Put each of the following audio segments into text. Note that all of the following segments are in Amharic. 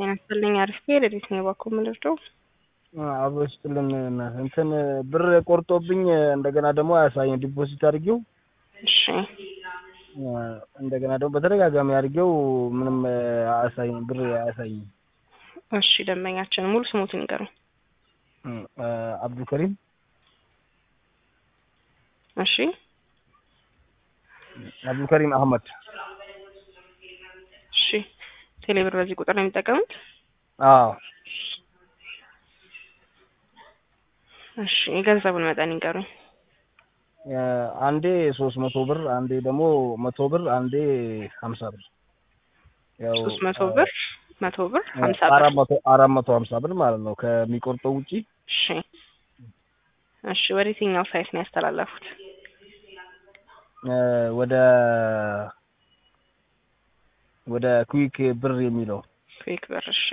ጤና ይስጥልኝ። አሪፍ ሌሊት ነው የባኮ ምንድነው? አብሮ ይስጥልን። እንትን ብር ቆርጦብኝ እንደገና ደግሞ አያሳይም። ዲፖዚት አድርጌው እሺ እንደገና ደግሞ በተደጋጋሚ አድርጌው ምንም አያሳይም፣ ብር አያሳይም። እሺ ደንበኛችን ሙሉ ስሙትን ይንገሩኝ። አብዱልከሪም እሺ አብዱልከሪም አህመድ። እሺ ቴሌብር በዚህ ቁጥር ነው የሚጠቀሙት? አዎ እሺ የገንዘቡን መጠን ይንገሩኝ። አንዴ ሶስት መቶ ብር አንዴ ደግሞ መቶ ብር አንዴ ሀምሳ ብር ያው ሶስት መቶ ብር መቶ ብር ሀምሳ ብር አራት መቶ አራት መቶ ሀምሳ ብር ማለት ነው ከሚቆርጠው ውጪ። እሺ እሺ ወደ የትኛው ሳይት ነው ያስተላለፉት? ወደ ወደ ኩዊክ ብር የሚለው ኩዊክ ብር። እሺ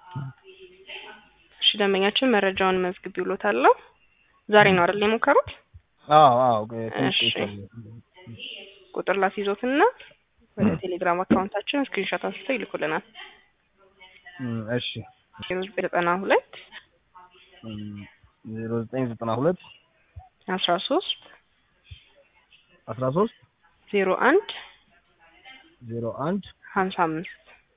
እሺ ደንበኛችን መረጃውን መዝግብ ይውሎታለሁ። ዛሬ ነው አይደል የሞከሩት? አዎ አዎ እሺ ቁጥር ላስይዞትና ወደ ቴሌግራም አካውንታችን ስክሪንሾት አንስተው ይልኩልናል። እሺ ዜሮ ዘጠኝ ዘጠና ሁለት ዜሮ ዘጠኝ ዘጠና ሁለት አስራ ሶስት አስራ ሶስት ዜሮ አንድ ዜሮ አንድ ሀምሳ አምስት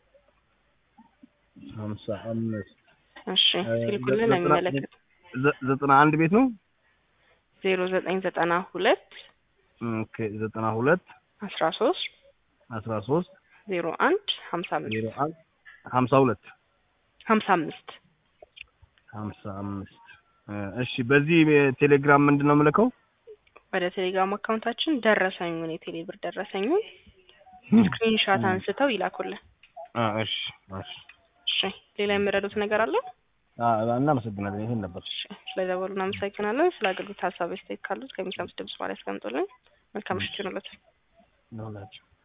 ሀምሳ አምስት እሺ ሲልኩልን የሚመለከት ዘጠና አንድ ቤት ነው። ዜሮ ዘጠኝ ዘጠና ሁለት ኦኬ ዘጠና ሁለት አስራ ሶስት አስራ ሶስት ዜሮ አንድ ሀምሳ አምስት ዜሮ አንድ ሀምሳ ሁለት ሀምሳ አምስት ሀምሳ አምስት እሺ በዚህ ቴሌግራም ምንድን ነው የምልከው? ወደ ቴሌግራም አካውንታችን ደረሰኙን የቴሌ ብር ደረሰኙን ስክሪንሻት አንስተው ይላኩልን። እሺ እሺ እሺ ሌላ የሚረዱት ነገር አለ? እናመሰግናለን። ይሄን ነበር። ስለደወሉ እናመሰግናለን። ስለ አገልግሎት ሀሳብ ስቴት ካሉት ከሚሰሙት ድምጽ ማለት ያስቀምጡልን። መልካም ምሽት ይሁንላችሁ። ይሁንላችሁ።